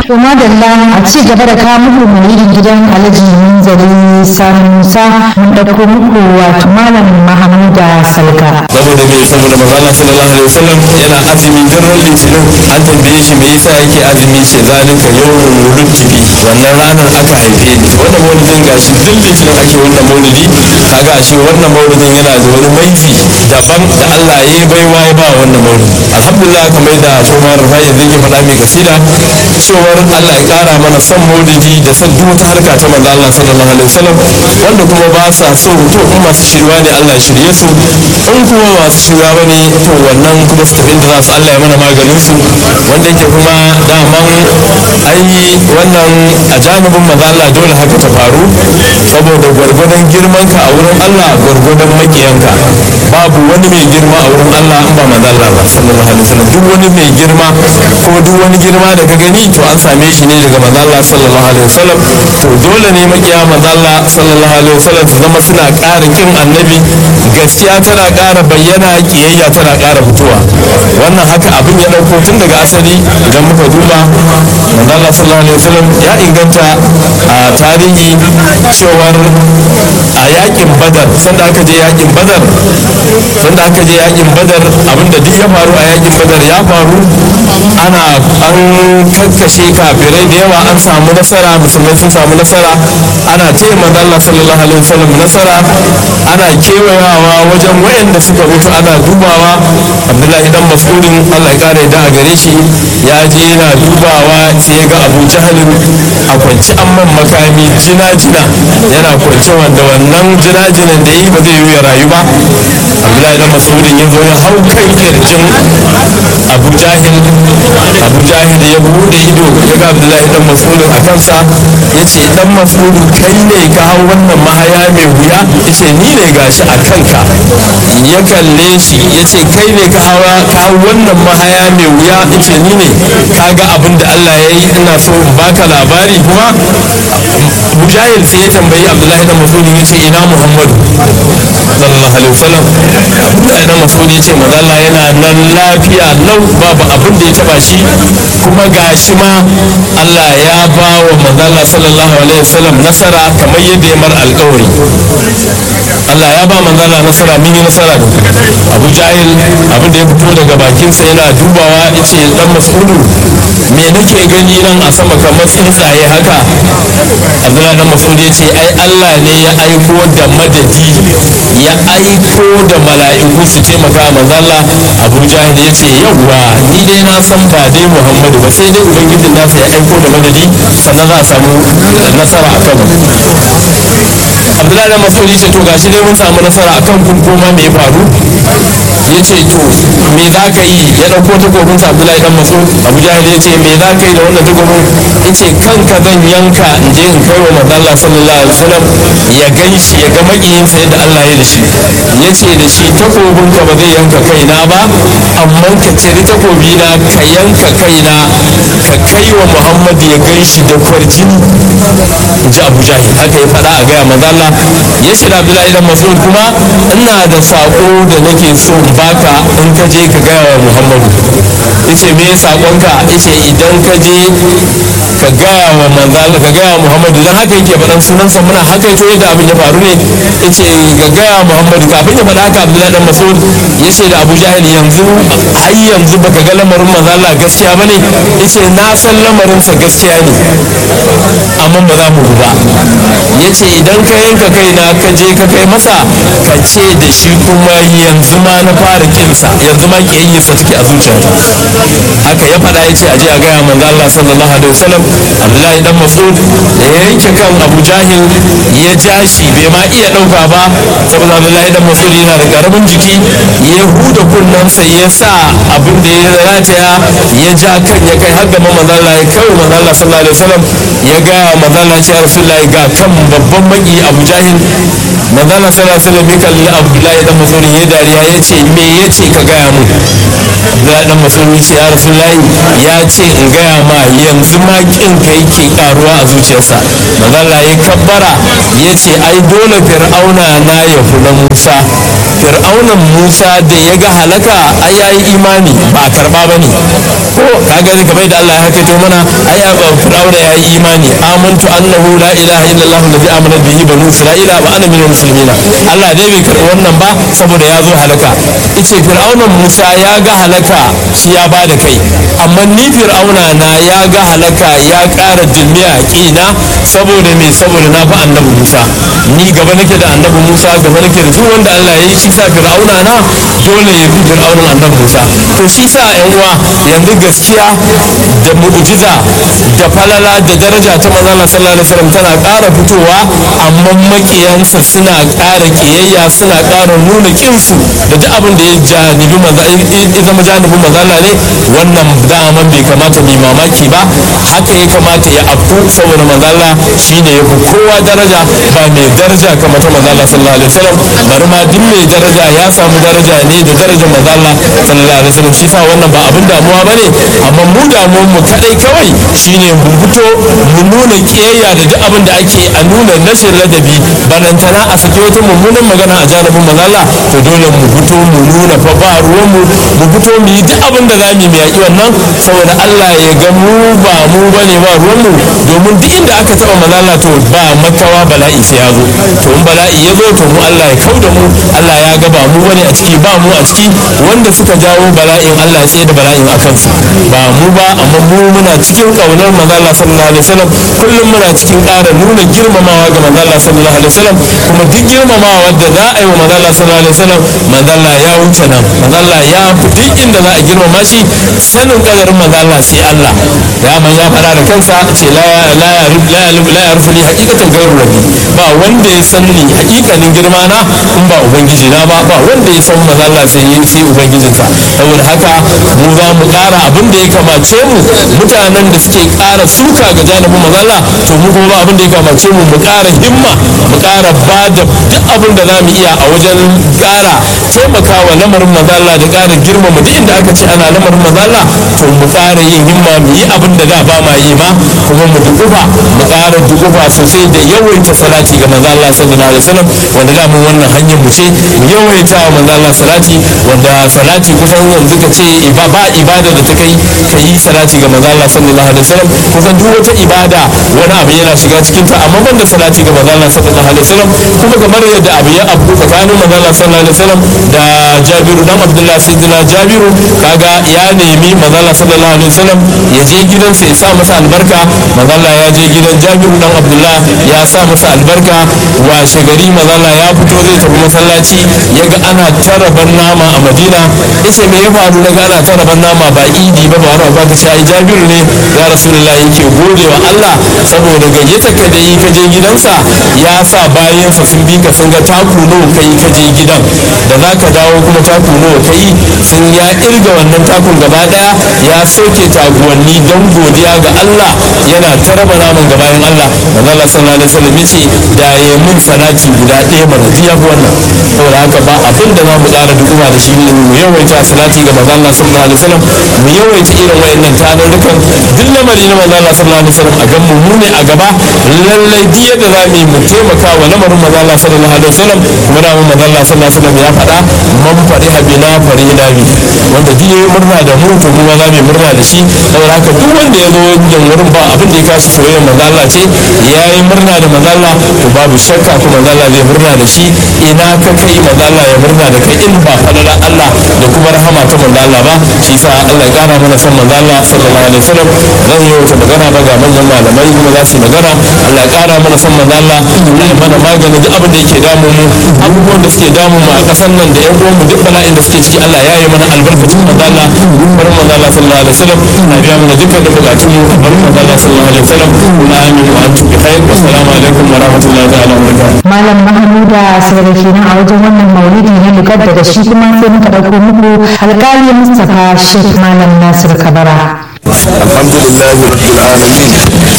To madalla a ci gaba da kawo muku mai gidan Alhaji Munzali Sani Musa mun ɗauko muku wato Malam Mahamuda Salka. saboda me saboda manzala sallallahu alaihi wasallam yana azumi duk ran litinin an tambaye shi me yasa yake azumi ce zalika yawmul wuludti bi wannan ranar aka haife ni wannan maulidin gashi duk litinin ake wannan maulidi kaga ashe wannan maulidin yana da wani maiti daban da Allah ya yi baiwa ya ba wannan maulidi alhamdulillah kamar da Umar Rufai yanzu ke faɗa mai kasida cewar Allah ya ƙara mana son maulidi da son duk wata harka ta manzo Allah sallallahu alaihi wasallam wanda kuma ba sa so to in masu shirwa ne Allah ya shirye su in kuma masu shirya ba ne to wannan kuma su tafi inda za su Allah ya mana maganin su wanda yake kuma daman ai wannan a janibin manzo Allah dole haka ta faru saboda gwargwadon girman ka a wurin Allah gwargwadon makiyanka babu wani mai girma a wurin Allah in ba manzo Allah ba sallallahu alaihi wasallam duk wani mai girma ko duk wani girma da ka gani to an same shi ne daga manzo Allah sallallahu alaihi wasallam to dole ne makiya manzo Allah sallallahu alaihi wasallam su zama suna ƙara kin annabi gaskiya tana ƙara bayyana kiyayya tana ƙara fitowa wannan haka abin ya ɗauko tun daga asali idan muka duba manzo Allah sallallahu alaihi wasallam ya inganta a tarihi cewar a yakin badar sanda aka je yakin badar sanda aka je yakin badar abinda duk ya faru a yakin badar ya faru ana an kakkashe kafirai da yawa an samu nasara musulmai sun samu nasara ana taya manzo Allah sallallahu alaihi wasallam nasara ana kewayawa wajen wayanda suka mutu ana dubawa Abdullahi dan Mas'udin Allah ya kare da a gare shi ya je yana dubawa sai ya ga Abu Jahalin a kwance amman makami jina jina yana kwance wanda wannan jina jinan da yi ba zai yi ya rayu ba Abdullahi dan Mas'udin ya zo ya hau kan kirjin Abu Jahil Abu Jahil ya bude ido ya ga Abdullahi dan Mas'udin a kansa ya ce dan Mas'udin kai ne ka hau wannan mahaya mai wuya ya ce ni ne gashi a kanka ya kalle shi ya ce kai ne ka hawa ka hau wannan mahaya mai wuya ya ce ni ne ka ga abin da Allah ya yi ina so in baka labari kuma Mujahid sai ya tambayi Abdullahi dan Mas'udin ya ce ina Muhammadu sallallahu alaihi wasallam Abdullahi dan Mas'udin ya ce manzo Allah yana nan lafiya lau babu abin da ya taba shi kuma gashi ma Allah ya ba wa manzo Allah sallallahu alaihi wasallam nasara kamar yadda ya mar alƙawari Allah ya ba manzo Allah nasara mun yi nasara da Abu Jahil abin da ya fito daga bakinsa yana dubawa yace dan Mas'udu me nake gani nan a sama kamar tsuntsaye haka Abdullahi dan Mas'ud ya ce ai Allah ne ya aiko da madadi ya aiko da mala'iku su taimaka manzo Allah Abu Jahil ya ce yawwa ni dai na san ba dai Muhammadu ba sai dai ubangijin nasa ya aiko da madadi sannan za a samu nasara akan mu Abdullahi dan Mas'ud ya ce to gashi dai mun samu nasara akan kun koma me ya faru ya ce to me za ka yi ya ɗauko takobin sa Abdullahi dan Mas'ud Abu Jahil ya ce me za ka yi da wannan takobin ya ce kanka zan yanka in je in kai wa manzo Allah sallallahu alaihi wasallam ya gan shi ya ga makiyinsa yadda Allah ya da shi ya ce da shi takobin ka ba zai yanka kaina ba amma ka ciri takobi na ka yanka kaina ka kai wa Muhammad ya gan shi da kwarjini in ji Abu Jahil haka ya faɗa a gaya manzo Allah ya ce da Abdullahi dan Mas'ud kuma ina da sako da nake so in baka in ka je ka gaya wa Muhammadu yace me sakonka yace idan ka je ka gaya wa manzal ka gaya wa Muhammadu dan haka yake faɗan sunansa muna haka ito yadda abin ya faru ne yace ka gaya wa Muhammadu kafin ya faɗa haka Abdullahi dan Mas'ud yace da Abu Jahil yanzu har yanzu baka ga lamarin manzo Allah gaskiya bane yace na san lamarin sa gaskiya ne amma ba za mu ba yace idan ka yanka kaina ka je ka kai masa ka ce da shi kuma yanzu ma na fara kinsa yanzu ma kiyayyarsa take a zuciyarta haka ya faɗa ya ce a je a gaya manzo Allah sallallahu alaihi wasallam Abdullahi dan Mas'ud da ya yanke kan Abu Jahil ya ja shi bai ma iya ɗauka ba saboda Abdullahi dan Mas'ud yana da karamin jiki ya huda kunnensa ya sa abin da ya rataya ya ja kan ya kai har gaba manzo Allah ya kai manzo Allah sallallahu alaihi wasallam ya gaya manzo Allah ya ce Rasulullahi ga kan babban maki Abu Jahil manzo Allah sallallahu alaihi wasallam ya kalli Abdullahi dan Mas'ud ya dariya ya ce me ya ce ka gaya mu Abdullahi dan Mas'ud ya ce ya Rasulullahi ya ce in gaya ma yanzu ma kin ka yake karuwa a zuciyarsa manzo Allah ya kabbara ya ce ai dole fir'auna na ya fi na Musa fir'aunan musa da ya ga halaka ai ya yi imani ba a karba ba ne ko ka gani kamar da Allah ya hakaito mana ai fir'auna ya yi imani amantu annahu la ilaha illallah alladhi amana bihi banu isra'ila wa ana minal muslimina Allah dai bai karbi wannan ba saboda ya zo halaka ice fir'aunan musa ya ga halaka shi ya bada kai amma ni fir'auna na ya ga halaka ya ƙara dilmiya a ƙina saboda me saboda na fi annabi musa ni gaba nake da annabi musa gaba nake da duk wanda allah ya yi shi sa fir'auna na dole ya fi fir'aunan annabi musa to shi sa yan uwa yanzu gaskiya da mu'jiza da falala da daraja ta manzala sallallahu alaihi wasallam tana ƙara fitowa amma makiyansa suna ƙara ƙiyayya suna ƙara nuna kinsu da duk abin da ya janibi maza ya zama janibin mazala ne wannan daman bai kamata mai mamaki ba haka ya kamata ya afku saboda mazala shine ya fi kowa daraja ba mai daraja kamar ta mazala sallallahu alaihi wasallam bari ma duk mai daraja ya samu daraja ne da darajar mazala sallallahu alaihi wasallam shi sa wannan ba abin damuwa bane amma mu damuwar mu kadai kawai shine mu fito mu nuna kiyayya da duk abin da ake a nuna rashin ladabi balantana a saki wata mummunan magana a janibin mazala to dole mu fito mu nuna fa ba ruwan mu mu fito mu yi duk abin da za mu yi yaƙi wannan saboda Allah ya ga mu ba mu bane ba ruwan mu domin duk inda aka taba mazala to ba makawa bala'i sai ya zo to in bala'i ya zo to mu Allah ya kau da mu Allah ya ga ba mu bane a ciki ba mu a ciki wanda suka jawo bala'in Allah ya tsaye da bala'in a kansu ba mu ba amma mu muna cikin kaunar mazala sallallahu alaihi wasallam kullum muna cikin ƙara nuna girmamawa ga mazala sallallahu alaihi wasallam kuma duk girmamawa da za a yi wa mazala sallallahu alaihi wasallam mazala ya wuce nan mazala ya fi duk inda za a girmama shi sanin kadarin mazala sai Allah ya man ya fara da kansa ce la la ya la ya la ya rufu li haqiqatan gairu rabbi ba wanda ya san ni haƙiƙanin girma na in ba ubangiji na ba ba wanda ya san mazala sai yi sai ubangijinsa saboda haka mu za mu ƙara abin da ya kamace mu mutanen da suke ƙara suka ga janibin mazala to mu kuma abin da ya kamace mu mu ƙara himma mu ƙara ba da duk abin da za mu iya a wajen ƙara taimakawa lamarin mazala da ƙara girmama duk inda aka ce ana lamarin mazala to mu ƙara yin himma mu yi abin da da ba ma yi ma kuma mu dukufa mu ƙara dukufa sosai da yawaita salati ga manzo Allah sallallahu alaihi wasallam wanda da mun wannan hanyar mu ce mu yawaita wa manzo Allah salati wanda salati kusan yanzu ka ce ba ibada da ta kai ka yi salati ga manzo Allah sallallahu alaihi wasallam kusan duk wata ibada wani abu yana shiga cikin ta amma banda salati ga manzo Allah sallallahu alaihi wasallam kuma kamar yadda abu ya abu tsakanin manzo Allah sallallahu alaihi wasallam da Jabiru dan Abdullah sayyidina Jabiru kaga ya nemi manzo Allah sallallahu alaihi wasallam ya je gidansa ya sa masa albarka manzo Allah ya je gidan Jabiru dan Abdullah ya sa masa albarka washe gari manzo Allah ya fito zai tafi masallaci ya ga ana taraban nama a Madina yace me ya faru daga ana taraban nama ba idi ba ba wani ba ka sai Jabiru ne ya Rasulullah yake gode wa Allah saboda gayyata ka da yi ka je gidansa ya sa bayansa sun bi ka sun ga taku nawa kai ka je gidan da za ka dawo kuma taku nawa kai sun ya irga wannan takun gaba daya ya soke taguwanni don godiya ga Allah yana taraba naman ga bayan Allah manzo Allah sallallahu alaihi wasallam yace da ya mun salati guda ɗaya mana jiya wannan saboda haka ba abin da za mu ƙara dukuma da shi ne mu yawaita salati ga manzo Allah sallallahu alaihi wasallam mu yawaita irin wayannan tarurrukan duk lamari na manzo Allah sallallahu alaihi wasallam a gan mu mu ne a gaba lallai duk yadda za mu yi mu taimaka wa lamarin manzo Allah sallallahu alaihi wasallam kuma da manzo Allah sallallahu alaihi wasallam ya faɗa man fari habina fari bi wanda duk yayi murna da mu to kuma za mu murna da shi saboda haka duk wanda ya zo wajen wurin ba abin da ya kashi soyayyar manzo Allah ce ya yi murna da manzo Allah to babu shakka kuma manzo Allah zai murna da shi ina ka kai manzo Allah ya murna da kai in ba fadala Allah da kuma rahama ta manzo Allah ba shi sa Allah ya kara mana son manzo Allah sallallahu alaihi wasallam zan yi wata magana ba ga manyan malamai kuma za su yi magana Allah ya kara mana son manzo Allah Allah ya mana magani duk abin da yake damu mu abubuwan da suke damu mu a kasan nan da yan uwan mu duk bala'in da suke ciki Allah ya yi mana albarkacin manzo Allah barin manzo Allah sallallahu alaihi wasallam na biya mana dukkan da bukatun mu barin manzo Allah sallallahu alaihi wasallam amin wa antum bi khair assalamu alaikum wa rahmatullahi ta'ala wa barakatuh malam mahamuda saboda kenan a wajen wannan maulidi na lugar daga shi kuma sai muka ɗauko muku alƙali mustapha sheikh malam nasir kabara الحمد لله رب العالمين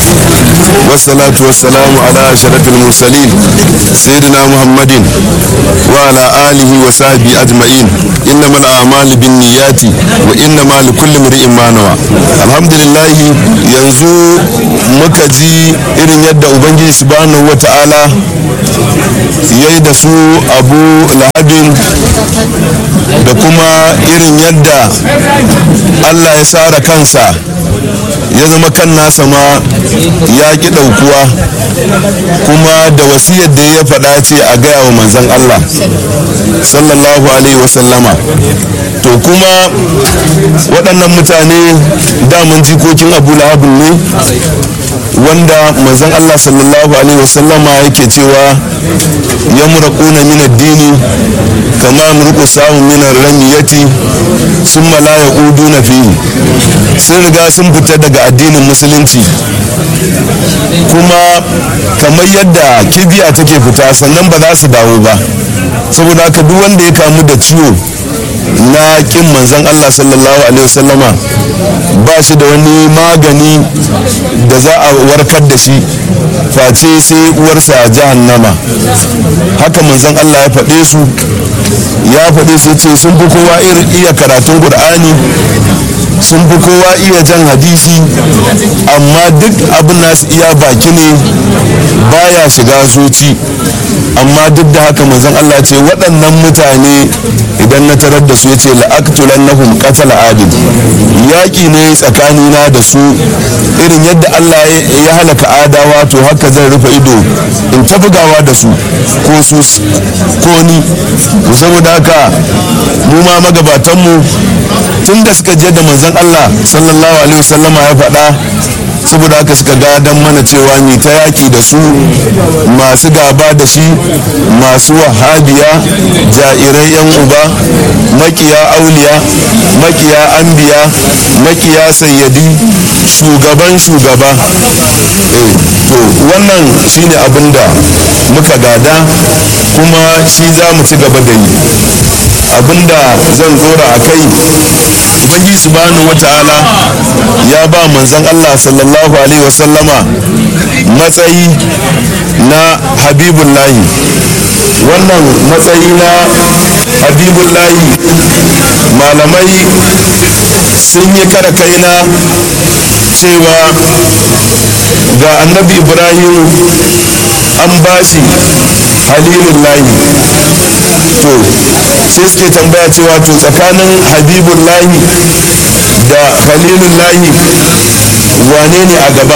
والصلاة والسلام على أشرف المرسلين سيدنا محمد وعلى آله وصحبه أجمعين إنما الأعمال بالنيات وإنما لكل امرئ ما نوى الحمد لله ينزو muka ji irin yadda ubangiji subhanahu wa ta'ala ya yi da su abu lahabin da kuma irin yadda allah ya sara kansa ya zama kan nasa ma ya ki ɗaukuwa kuma da wasiyar da ya faɗa ce a gaya wa manzan Allah sallallahu alaihi wasallama to kuma waɗannan mutane daman jikokin abu lahabin ne wanda manzan Allah sallallahu alaihi wasallama yake cewa ya muraƙuna min addini kama murƙu samun min ramiyati sun la ya fihi sun riga sun fita daga addinin musulunci kuma kamar yadda kibiya take fita sannan ba za su dawo ba saboda haka duk wanda ya kamu da ciwo na kin manzan Allah sallallahu alaihi wasallama ba shi da wani magani da za a warkar da shi face sai uwarsa jahannama haka manzan Allah ya faɗe su ya faɗe su ce sun fi kowa iya karatun ƙur'ani sun fi kowa iya jan hadisi amma duk abin nasu iya baki ne baya shiga zuci amma duk da haka manzon Allah ce waɗannan mutane idan na tarar da su ya ce la'aktulan nahum qatala adil yaƙi ne tsakanina da su irin yadda Allah ya halaka adawa to haka zan rufe ido in ta bugawa da su ko su ko ni saboda haka mu ma magabatanmu tun da suka je da manzon Allah sallallahu alaihi wasallama ya faɗa saboda haka suka gadon mana cewa mi ta yaki da su masu gaba da shi masu wahabiya jairai yan uba makiya auliya makiya anbiya makiya sayyadi shugaban shugaba to wannan shine abin da muka gada kuma shi za mu ci gaba da yi abinda zan dora a kai ubangiji subhanahu wata'ala ya ba manzon Allah sallallahu alaihi wasallama matsayi na habibullahi wannan matsayi na habibullahi malamai sun yi kara kaina cewa ga annabi ibrahim an bashi halilullahi to sai suke tambaya cewa to tsakanin habibullahi da khalilullahi wane ne a gaba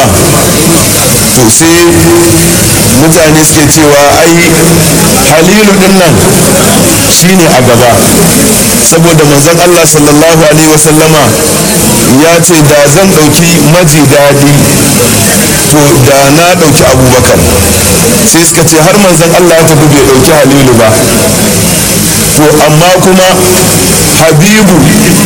to sai mutane suke cewa ai halilu din nan shine a gaba saboda manzon Allah sallallahu alaihi wasallama ya ce da zan ɗauki maji daɗi to da na ɗauki abubakar sai suka ce har manzon Allah ya tafi bai ɗauki halilu ba to amma kuma habibu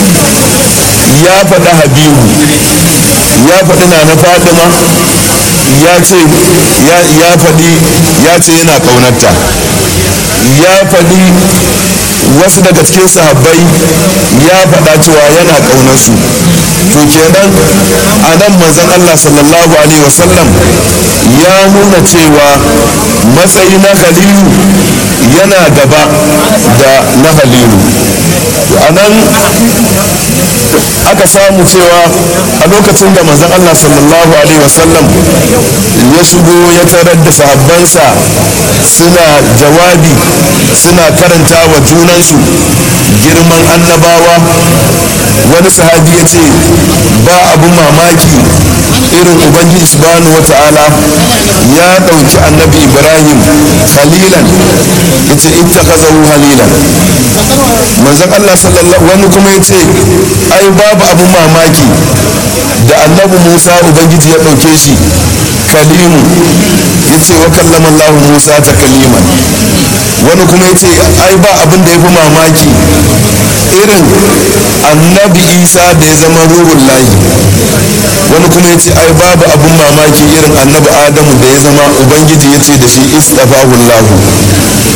ya faɗi habibu ya faɗi na na fadima ya ce ya faɗi ya ce yana ƙaunarta ya faɗi wasu daga cikin sahabbai ya faɗa cewa yana ƙaunarsu to kenan a nan manzon Allah sallallahu alaihi wasallam ya nuna cewa matsayi na halilu yana gaba da na halilu a nan aka samu cewa a lokacin da manzon Allah sallallahu alaihi wasallam ya shigo ya tarar da sahabbansa suna jawabi suna karanta wa junansu girman annabawa wani sahabi ya ce ba abun mamaki irin ubangiji subhanahu wa ta'ala ya ɗauki annabi ibrahim halilan ya ce ittakazahu halilan manzon Allah sallallahu wani kuma ya ce ai babu abun mamaki da annabi musa ubangiji ya ɗauke shi kalimu ya ce wa kallama Allah musa ta kaliman wani kuma ya ce ai ba abin da ya fi mamaki irin annabi isa da ya zama ruhun layi wani kuma ya ce ai babu abin mamaki irin annabi adamu da ya zama ubangiji ya ce da shi istafahullahu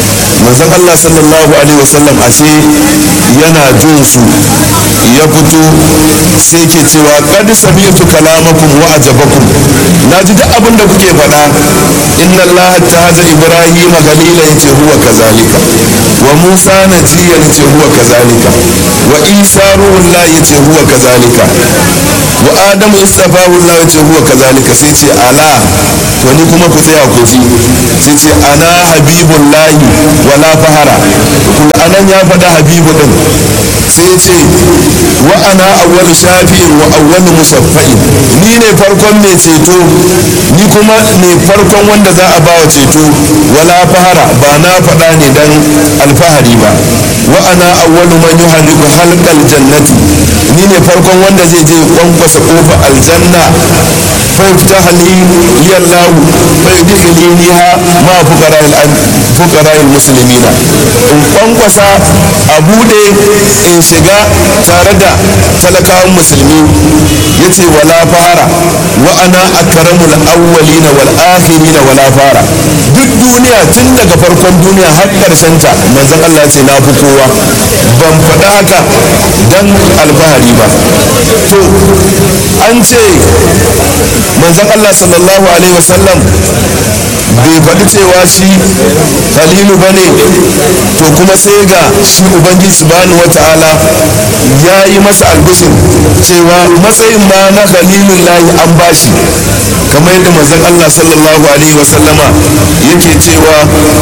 manzon Allah sallallahu alaihi wasallam ashe yana jin su ya fito sai ke cewa qad sami'tu kalamakum wa ajabakum naji duk abin da kuke faɗa inna Allah tahaza ibrahima galila yace huwa kazalika wa musa najiya yace huwa kazalika wa isa ruhullah yace huwa kazalika wa adamu istafahu Allah yace huwa kazalika sai ce ala to ni kuma ku tsaya ku ji sai ce ana habibullahi wala fahara kun anan ya faɗa habibu din sai ce wa ana awwal shafi'in wa awwal musaffa'in ni ne farkon mai ceto ni kuma ne farkon wanda za a bawa ceto wala fahara ba na faɗa ne dan alfahari ba wa ana awwal man yuhadiku halqal jannati ni ne farkon wanda zai je kwankwasa kofa aljanna fa yaftaha li liyallahu fa yudkhiliniha ma fuqara al fuqara al muslimina in kwankwasa a bude in shiga tare da talakawan musulmi yace wala fara wa ana akramul awwalina wal akhirina wala fara duk duniya tun daga farkon duniya har karshen ta manzon Allah ce na fi kowa ban faɗa haka dan alfahari ba to an ce manzon Allah sallallahu alaihi wasallam bai faɗi cewa shi halilu ba ne to kuma sai ga shi ubangiji subhanahu wa ta'ala ya yi masa albishin cewa matsayin ma na halilun lahi an bashi kamar yadda manzon Allah sallallahu alaihi wa sallama yake cewa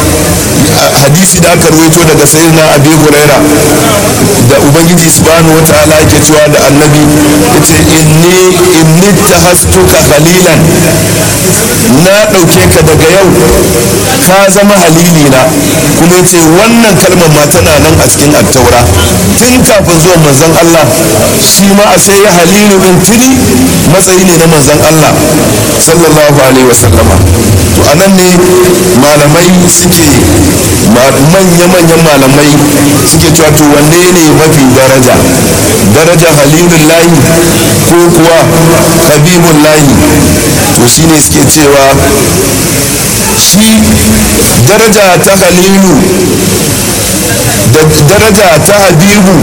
hadisi da aka rawaito daga sayyidina abi huraira da ubangiji subhanahu wa ta'ala yake cewa da annabi yace inni inni tahastuka khalilan na ɗauke ka daga yau ka zama halili na kuma yace wannan kalmar ma tana nan a cikin attaura tun kafin zuwan manzon Allah shi ma ashe ya halilu din tuni matsayi ne na manzon Allah sallallahu alaihi wasallama to anan ne malamai suke manya-manyan malamai suke cewa to wanne ne mafi daraja daraja halilun lahi ko kuwa habibun lahi to shine suke cewa shi daraja ta halilu da daraja ta habibu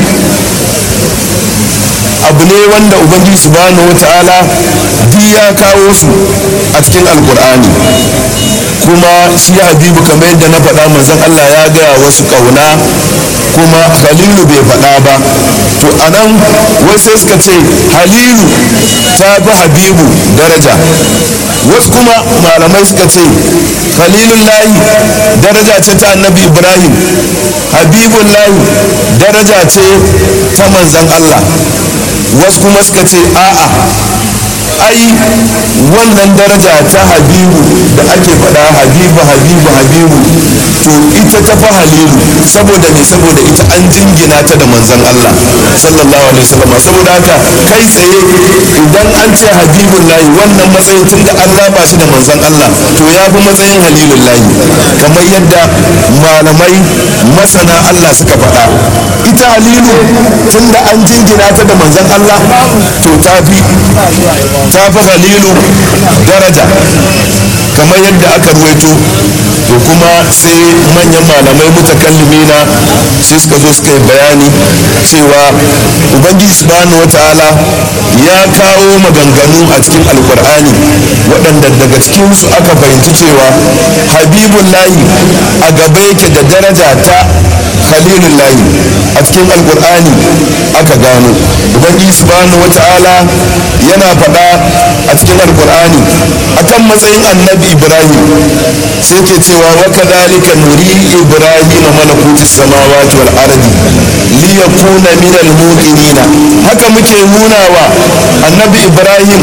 abu ne wanda ubangiji subhanahu wa ta'ala duk ya kawo su a cikin alkur'ani kuma shi habibu kamar yadda na faɗa manzon Allah ya gaya wasu ƙauna kuma halilu bai faɗa ba to anan wasu sai suka ce halilu ta fi habibu daraja wasu kuma malamai suka ce halilun lahi daraja ce ta annabi ibrahim habibun lahi daraja ce ta manzon Allah wasu kuma suka ce a'a ai wannan daraja ta habibu da ake faɗa habibu habibu habibu to ita ta fa halilu saboda me saboda ita an jingina ta da manzon Allah sallallahu alaihi wasallam saboda haka kai tsaye idan an ce habibun lahi wannan matsayin tun da an raba shi da manzon Allah to ya fi matsayin halilun lahi kamar yadda malamai masana Allah suka faɗa ita halilu tun da an jingina ta da manzon Allah to ta fi ta fi halilu daraja kamar yadda aka ruwaito to kuma sai manyan malamai mutakallimina sai suka zo suka yi bayani cewa ubangiji subhanahu wataala ya kawo maganganu a cikin alkur'ani waɗanda daga cikinsu aka fahimci cewa habibullahi a gaba yake da daraja ta khalilullahi a cikin alkur'ani aka gano ubangiji subhanahu wataala yana faɗa a cikin alkur'ani akan matsayin annabi ibrahim sai ke cewa wa kadhalika nuri ibrahim malakuti samawati wal ardi li yakuna min al muqinina haka muke nuna wa annabi ibrahim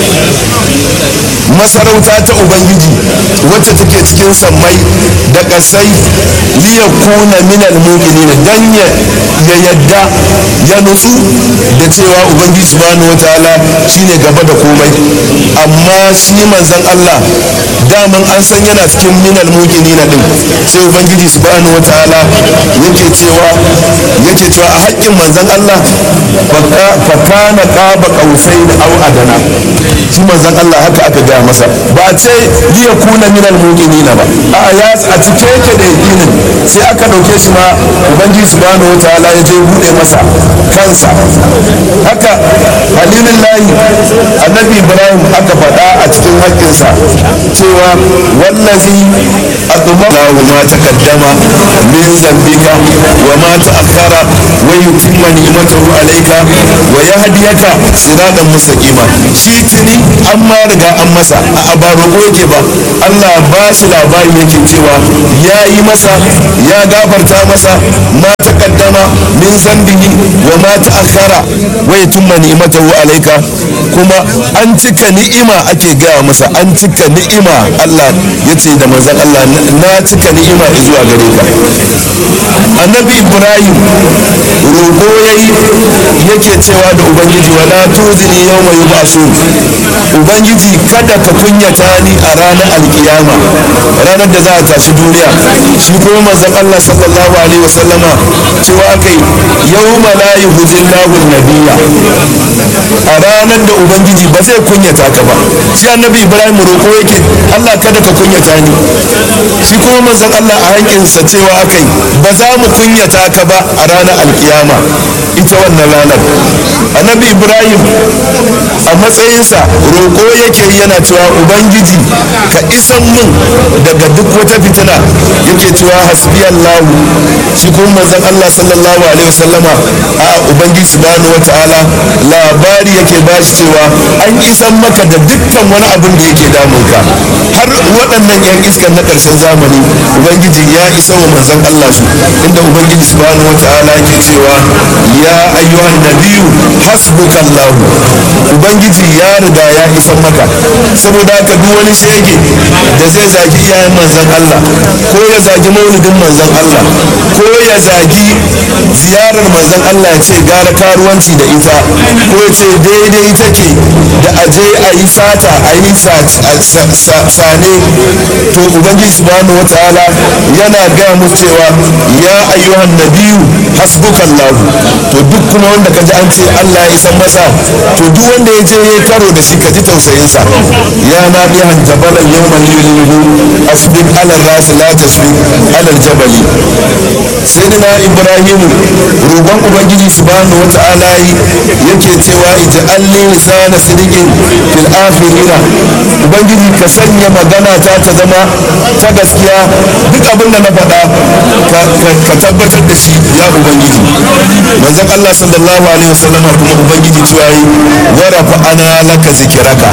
masarauta ta ubangiji wacce take cikin sammai da kasai li yakuna min al muqinina dan ya yadda ya nutsu da cewa ubangiji subhanahu wataala shine gaba da komai amma shi manzon Allah daman an san yana cikin minal muqinina din sai ubangiji subhanahu wataala yake cewa yake cewa a haƙƙin manzon Allah fa kana qaba qausain aw adana shi manzon Allah haka aka ga masa ba a ce liya kuna minal mu'minina ba a ya a cike yake da yakinin sai aka ɗauke shi ma ubangiji subhanahu wataala ya je buɗe masa kansa haka halilin layi annabi ibrahim aka faɗa a cikin haƙƙinsa cewa wallazi أطمعه ما تقدم من ذنبك وما تأخر ويتم نعمته عليك ويهديك صراطا مستقيما shi tuni an ma riga an masa a ba roƙo yake ba Allah ba shi labari yake cewa ya yi masa ya gafarta masa ma taqaddama min zambihi wa ma ta'akhkhara wa yutimma ni'matahu alayka kuma an cika ni'ima ake gaya masa an cika ni'ima Allah yace da manzon Allah na cika ni'ima zuwa gare ka annabi ibrahim roƙo yayi yake cewa da ubangiji wala tuzini yawma yub'asu ubangiji kada ka kunyata ni a ranar alkiyama ranar da za a tashi duniya shi kuma manzon Allah sallallahu alaihi wasallama cewa kai yawma la yuhzillahu nabiyya a ranar da ubangiji ba zai kunyata ka ba shi annabi ibrahim roƙo yake Allah kada ka kunyata ni shi kuma manzon Allah a hankinsa cewa akai ba za mu kunyata ka ba a ranar alkiyama ita wannan ranar annabi ibrahim a matsayinsa roƙo yake yana cewa ubangiji ka isan min daga duk wata fitina yake cewa hasbi allahu shi kuma manzon Allah sallallahu alaihi wasallama a ubangiji subhanahu wataala labari yake ba shi cewa an isan maka da dukkan wani abin da yake damunka har waɗannan yan iskan na ƙarshen zamani ubangiji ya isa wa manzon Allah su inda ubangiji subhanahu wataala yake cewa ya ayyuhan nabiyyu hasbuka Allah ubangiji ya riga ya isa maka saboda haka duk wani shege da zai zagi iyayen manzon Allah ko ya zagi maulidin manzon Allah ko ya zagi ziyarar manzon Allah ya ce gara karuwanci da ita ko ya ce daidai take da aje a yi sata a yi sane to ubangiji subhanahu wataala yana gaya musu cewa ya ayyuhan nabiyu hasbukallahu to duk kuma wanda kaji an ce Allah ya isan masa to duk wanda ya je ya karo da shi ka ji tausayinsa ya na bihan jabalan yawman yulihu asbik alal rasi la tasbik alal jabali sayyidina ibrahim roƙon ubangiji subhanahu wata'ala yake cewa ij'alni lisana sidiqin fil akhirina ubangiji ka sanya magana ta ta zama ta gaskiya duk abin da na faɗa ka tabbatar da shi ya ubangiji manzon Allah sallallahu alaihi wasallam kuma ubangiji cewa yi warafa ana laka zikiraka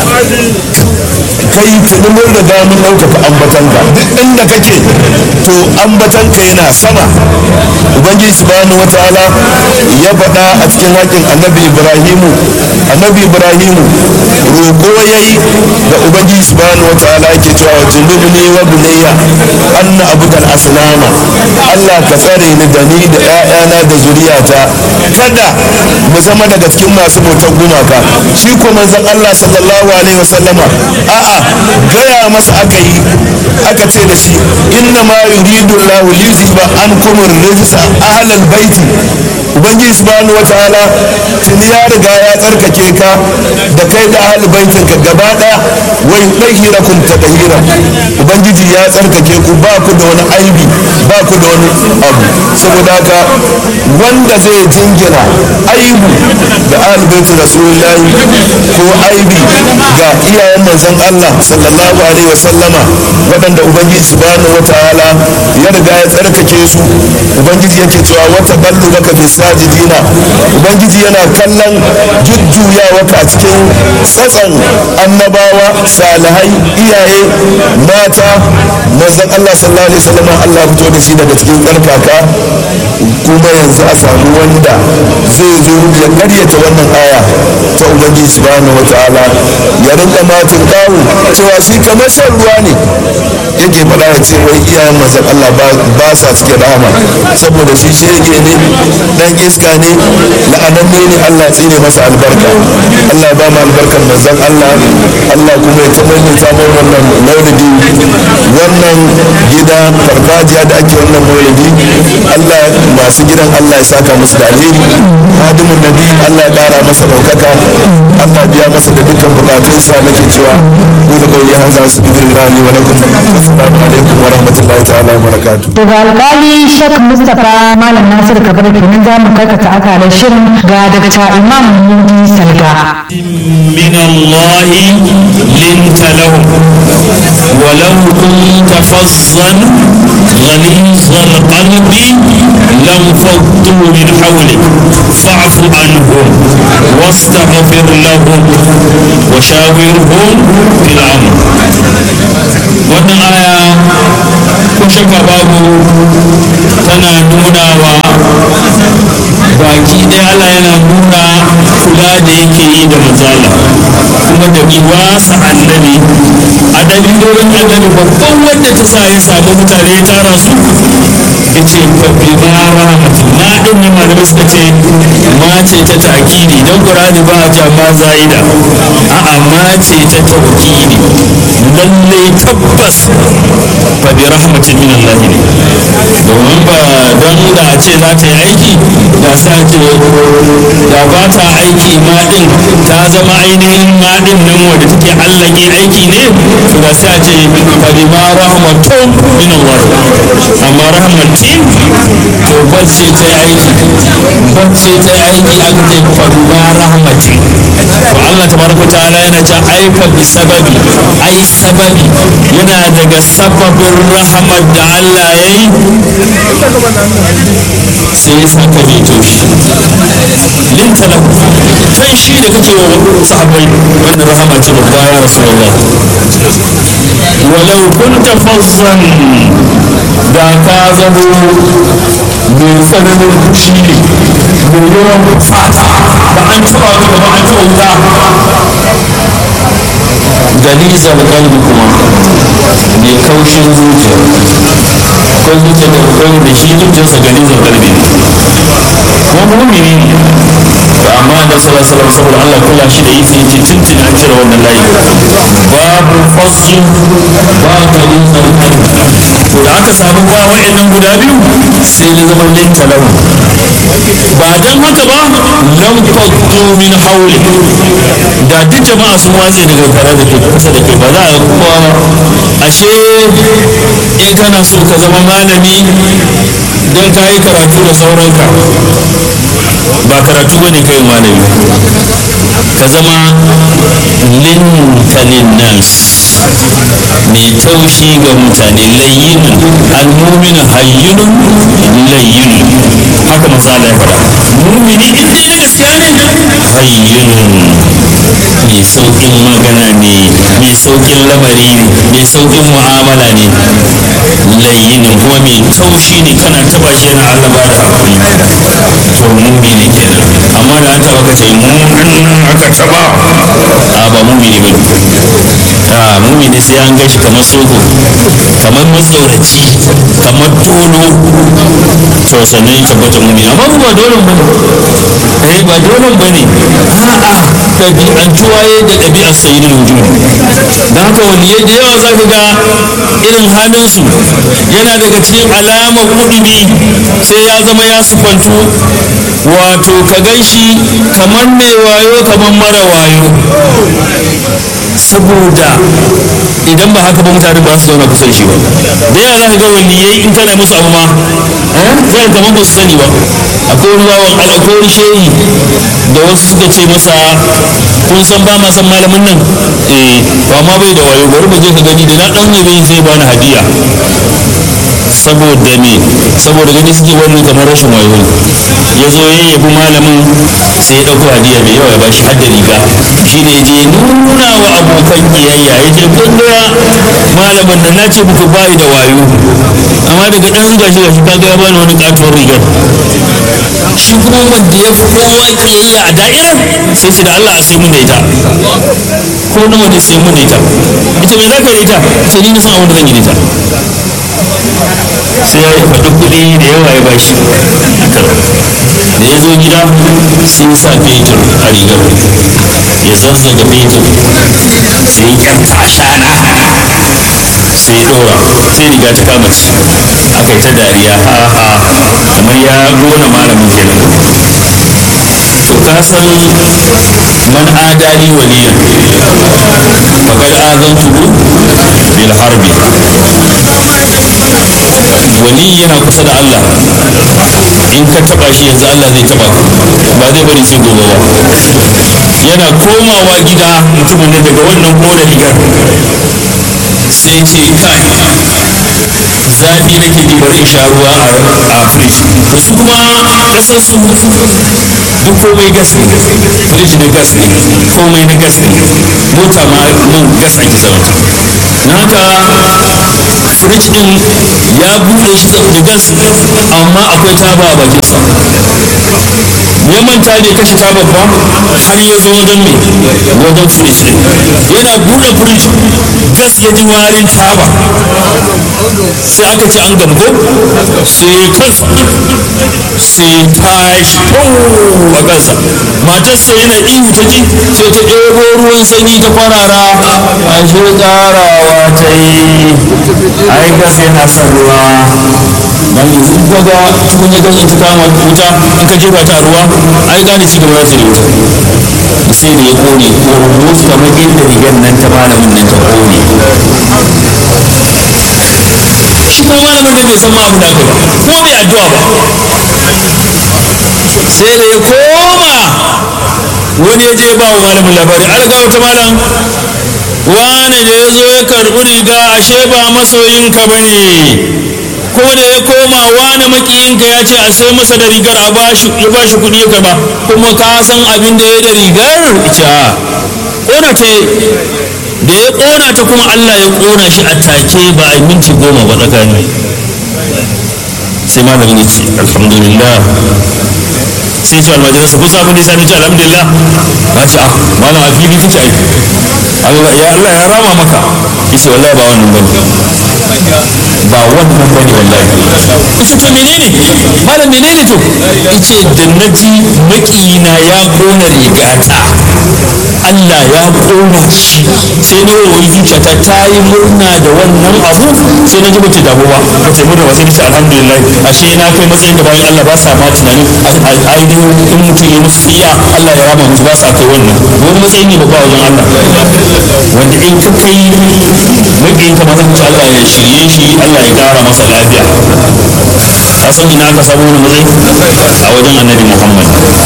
kai tuni mun riga mun ɗaukaka ambatanka duk inda kake to ambatanka yana sama ubangiji subhanahu wataala ya faɗa a cikin haƙin annabi ibrahimu annabi ibrahimu roƙo yayi da ubangiji subhanahu wataala yake cewa wa junubni wa bunayya anna abudal asnama Allah ka tsare ni da ni da ƴaƴana da zuriyata kada mu zama daga cikin masu bautar gumaka shi ko manzon Allah sallallahu alaihi wasallama a'a gaya masa aka yi aka ce da shi inna ma yuridu Allah liyuzhiba ankum ar-rijsa ahlal baiti ubangiji subhanahu wataala tuni ya riga ya tsarkake ka da kai da ahlul baitin ka gaba daya wa yudahhirakum tadhira ubangiji ya tsarkake ku ba ku da wani aibi ba ku da wani abu saboda haka wanda zai jingina aibu da ahlul baitin rasulullahi ko aibi ga iyayen manzon Allah sallallahu alaihi wasallama waɗanda ubangiji subhanahu wataala ya riga ya tsarkake su ubangiji yake cewa wata ballu baka fi sajidina ubangiji yana kallon jujjuyawa a cikin tsatsan annabawa salihai iyaye mata manzon Allah sallallahu alaihi wasallam Allah fito da shi daga cikin tsarkaka kuma yanzu a samu wanda zai zo ya karyata wannan aya ta ubangiji subhanahu wataala ya rinka matin kawo cewa shi kamar shan ruwa ne yake faɗa ya ce wai iyayen manzon Allah ba sa cikin rahama saboda shi shege ne dan iska ne la'ananne ne Allah ya tsine masa albarka Allah ya ba mu albarkar manzon Allah Allah kuma ya taɓa mu samun wannan maulidi wannan gida farfajiya da ake wannan maulidi Allah masu gidan Allah ya saka musu da alheri hadimin nabi Allah ya ƙara masa ɗaukaka Allah biya masa da dukkan bukatunsa nake cewa ku da kawai hanzar su bidirin rani wa lakum assalamu alaikum wa rahmatullahi ta'ala wa barakatuh daga alkali shek mustapha malam nasir kabar kenan za mu karkata akalar shirin ga dakta imam mudi salga من الله لنت لهم ولو كنت فظا غليظ القلب لانفضوا من حولك فاعف عنهم واستغفر لهم وشاورهم في الامر wannan aya ko shakka babu tana nuna wa baki ɗaya Allah yana nuna kula da yake yi da manzala kuma da iwasa annabi a ɗabi'o'in annabi babban wanda ta sa ya samu mutane ya tara su ya ce fabi ma rahmatin ma ɗin ne malamai suka ce ma ce ta takiri don ƙurani ba a ja ma za'ida a'a ma ce ta taukiri lallai tabbas fabi rahmatin min Allah ne domin ba don da a ce za ta yi aiki da sa ce da ba ta aiki ma din ta zama ainihin ma din nan wadda take allake aiki ne to da sai a ce fadi ma rahmatun min Allah amma rahmatin to bacce ta yi aiki bacce ta yi aiki aka ce fadi ma rahmatin to Allah tabaraka ta'ala yana ce aifa bi sababi ai sababi yana daga sababin rahmat da Allah ya yi sai ya saka mai taushi linta lahu kan shi da kake wa sahabbai wannan rahama ce babba ya rasulullah walau kunta fazzan da ka zamo mai tsananin fushi ne mai yawan fata da an taba ka gaba an taba wuta galizar kalbi kuma mai kaushin zuciya akwai zuciya da akwai da shi zuciyarsa galizar kalbi kuma mumini ne amma da sallallahu alaihi saboda Allah kula shi da yake yake tuntun an cire wannan layi babu fasu ba galizar kalbi to da aka samu ba wa'annan guda biyu sai na zama linta lahu ba dan haka ba lam faddu min hawli da duk jama'a sun watse daga tare da kai kusa da kai ba za a kowa ashe in kana so ka zama malami don ka yi karatu da sauranka ba karatu bane kai malami ka zama lintalin nas mai taushi ga mutane layyinun almumin hayyinun layyinun haka misali ya faɗa mumini in dai na gaskiya ne hayyinun mai saukin magana ne mai saukin lamari ne mai saukin mu'amala ne layyinun kuma mai taushi ne kana taba shi yana Allah ba da hakuri to mumini kenan amma da an taba ka ce mumin aka taba a ba mumini ba a mumini sai an gashi kamar soho kamar matsoraci kamar tolo to sannan ya tabbata mumini amma ba dole ba ne eh ba dole ba ne a'a ɗabi'antuwa ya da ɗabi'ar sayyidul wujud da haka waliyai da yawa za ka ga irin halinsu yana daga cikin alamar kudumi sai ya zama ya sufantu wato ka gan shi kamar mai wayo kamar mara wayo saboda idan ba haka ba mutane ba su zauna kusa da shi ba da yawa za ka ga waliyai in kana musu abu ma zai kamar ba su sani ba akwai wani bawan Allah ko wani shehi da wasu suka ce masa kun san ba ma san malamin nan eh to amma bai da wayo bari mu je ka gani da na dan yabe zai bani hadiya saboda me saboda gani suke wani kamar rashin wayo ya zo ya yabi malamin sai ya dauko hadiya mai yawa ya bashi hadda riga shine je nuna wa abokan kiyayya ya ce kun ga malamin nan na ce muku bai da wayo amma daga dan gashi gashi kaga ya bani wani katuwar rigar shi kuma wanda ya fi kowa kiyayya a da'irar sai ce da Allah a sai mun da ita ko nawa ne sai mun da ita ita me za ka yi da ita ce ni na san abin da zan yi da ita sai ya yi faɗi kuɗi da yawa ya bashi da ya zo gida sai ya sa fetur a rigar ya zazzaga fetur sai ya kyanta ashana sai ya ɗora sai riga ta kama ci aka yi ta dariya ha ha kamar ya gona malamin kenan to ka san man adali waliyan faqad azantuhu bil harbi wali yana kusa da Allah in ka taba shi yanzu Allah zai taba ka ba zai bari sai gobe ba yana komawa gida mutumin da daga wannan kona rigar sai ce kai zafi nake ji bari in sha ruwa a fridge to su kuma kasar su duk komai gas ne fridge na gas ne komai na gas ne mota ma man gas ake sarauta na haka fridge din ya bude shi da gas amma akwai taba a bakinsa ya manta bai kashe tabar ba har ya zo wajen mai wajen fridge din yana bude fridge gas ya ji warin taba sai aka ce an gambo sai kansa sai tashi a kansa matarsa yana ihu ta ji sai ta ɗebo ruwan sanyi ta kwarara ashe ƙarawa ta yi ai gas yana son ruwa dan yanzu ko ga tukunya gas in ta kama wuta in ka jefa ta a ruwa ai gane ci gaba za ta da wuta sai da ya kone ko kamar inda rigar nan ta malamin nan ta kone shi kuma malamin da bai san ma abin da aka yi ko bai addu'a ba sai da ya koma wani ya je ba wa malamin labari alga wata malam wane da ya zo ya karɓi riga ashe ba masoyinka ba ne kuma da ya koma wane makiyinka ya ce a sai masa da rigar a bashi ya bashi kuɗi ya karɓa kuma ka san abin da ya da rigar ita ƙona ta da ya ƙona ta kuma Allah ya ƙona shi a take ba a minti goma ba tsakani sai malamin ya ce alhamdulillah sai ce almajiransa kun sabon da sani ce alhamdulillah ba ce ah malam a fili kake ai Allah ya Allah ya rama maka yace wallahi ba wannan bane ba wannan bane wallahi yace to menene malam menene to yace da naji makiyina ya kona rigata Allah ya kona shi sai na wani zuciyata ta yi murna da wannan abu sai na ji bata damu ba bata murna ba sai na ce alhamdulillah ashe na kai matsayin da bayan Allah ba sa ma tunanin ainihin in mutum ya musu tsiya Allah ya rama musu ba sa kai wannan wani matsayi ne babba wajen Allah wanda in ka kai maƙiyin ka mazan ci Allah ya shirye shi Allah ya ƙara masa lafiya ka san ina aka samu wani matsayi a wajen annabi Muhammad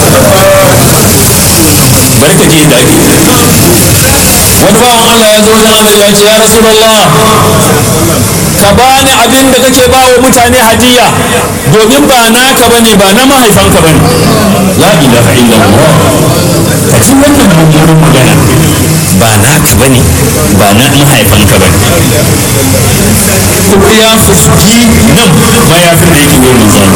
barka je da ake wani bawan Allah ya zo wajen annabi ya ce ya rasulullah ka bani abin da kake ba wa mutane hadiya domin ba naka bane ba na mahaifanka bane la ilaha illallah ka ci wannan mummunan magana ba naka bane ba na mahaifanka bane kuma ya fuski nan mayafin da yake wurin manzo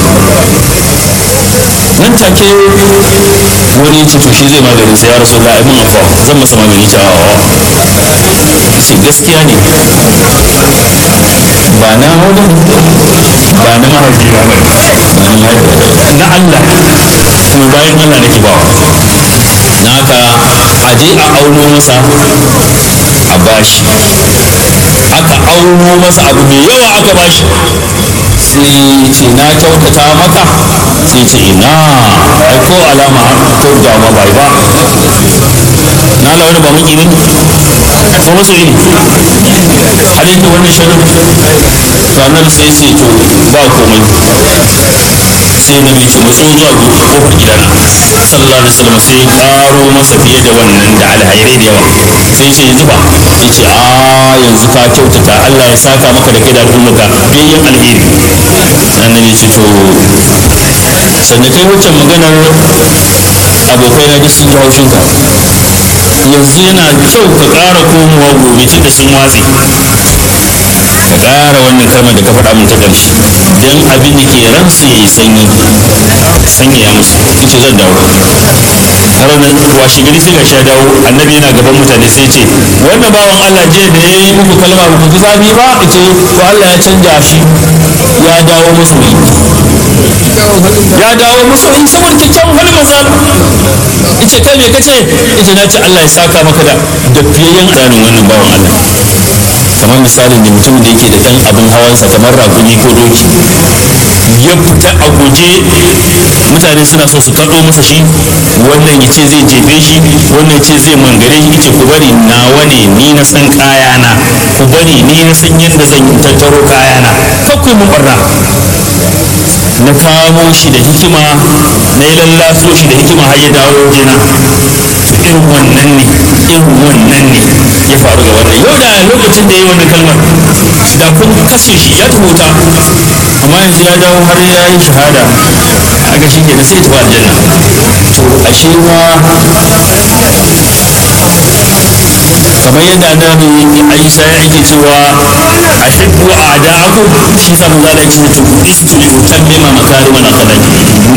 nan take wani ya ce to shi zai magani sai ya rasu ga abin afuwa zan masa magani ta ce gaskiya ne ba na wani ba na mahaifi ba ba na mahaifi na Allah kuma bayan Allah nake ba na haka a je a auno masa a bashi aka auno masa abu mai yawa aka bashi sai ce na kyautata maka sai ce ina ai ko alama kyautata ma bai ba na la wani ba muki ne ko masu yi har yake wannan shirin to annabi sai ce to ba komai sai na ce matso zuwa kofar gidana sallallahu alaihi wasallam sai karo masa fiye da wannan da alhairai da yawa sai ce yanzu ba sai ce a yanzu ka kyautata Allah ya saka maka da kai da al'ummarka biyayyen alheri sannan ya ce to sannan kai wacce maganar abokai na duk sun ji haushinka yanzu yana kyau ka ƙara komowa gobe tun da sun watse ka ƙara wannan kalmar da ka faɗa min ta ƙarshe don abin da ke ransu ya yi sanyi sanya ya musu ita zan dawo ranar washe gari sai ga sha dawo annabi yana gaban mutane sai ce wannan bawan Allah je da ya yi muku kalma ba ku ji zafi ba ce to Allah ya canja shi ya dawo masoyi ya dawo masoyi saboda kyakkyawan halin manzo ice kai me kace ice na ce Allah ya saka maka da da fiyayyen tsarin wannan bawan Allah kamar misalin da mutum da yake da dan abin hawansa kamar rakumi ko doki ya fita a guje mutane suna so su kaɗo masa shi wannan ya ce zai jefe shi wannan ya ce zai mangare shi ce ku bari nawa ne ni na san kayana ku bari ni na san yadda zan tattaro kayana kakwai mun barna na kamo shi da hikima na yi lallaso shi da hikima har ya dawo jina irin wannan ne irin wannan ne ya faru ga wannan yau da lokacin da ya yi wannan kalmar da kun kashe shi ya tuhuta amma yanzu ya dawo har ya yi shahada a ga shi kenan sai ya tafi aljanna to ashe ma kamar yadda annabi Aisha ya yake cewa ahibbu a'da'akum shi sa manzo Allah ya ce to istu utammima makarimal akhlaq